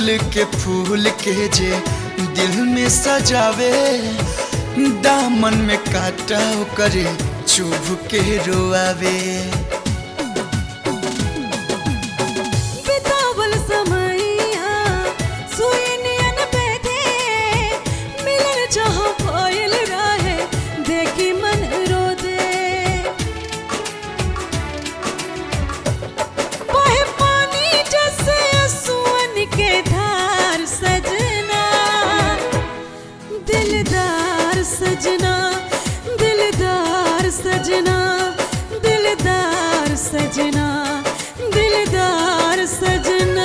फूल के फूल के जे दिल में सजावे दामन में काटा करे चुभ के रोआवे बितावल समैया सुई नियन बैठे मिलन जहाँ भइल रहे देखी मन रो दे बहे पानी जैसे सुअन के धार सजना दिलदार सजना दिलदार सजना दिलदार सजना दिलदार सजना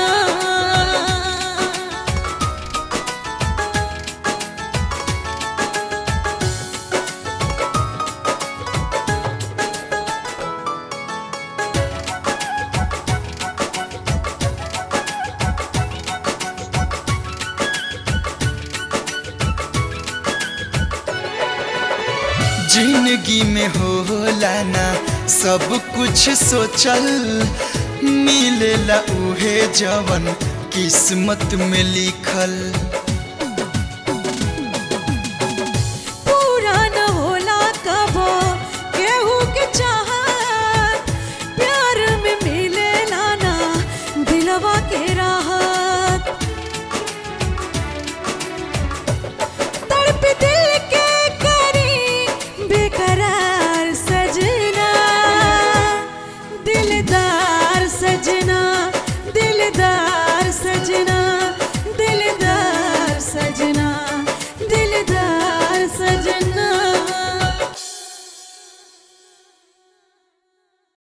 जिंदगी में होला ना सब कुछ सोचल मिलेला उहे जवन किस्मत में लिखल पूरा न होला कबो केहू के चाहत प्यार में मिले लाना दिलवा के राहत तड़प दिल के करी बेकरार सजना दिलदार सजना दिलदार सजना दिलदार सजना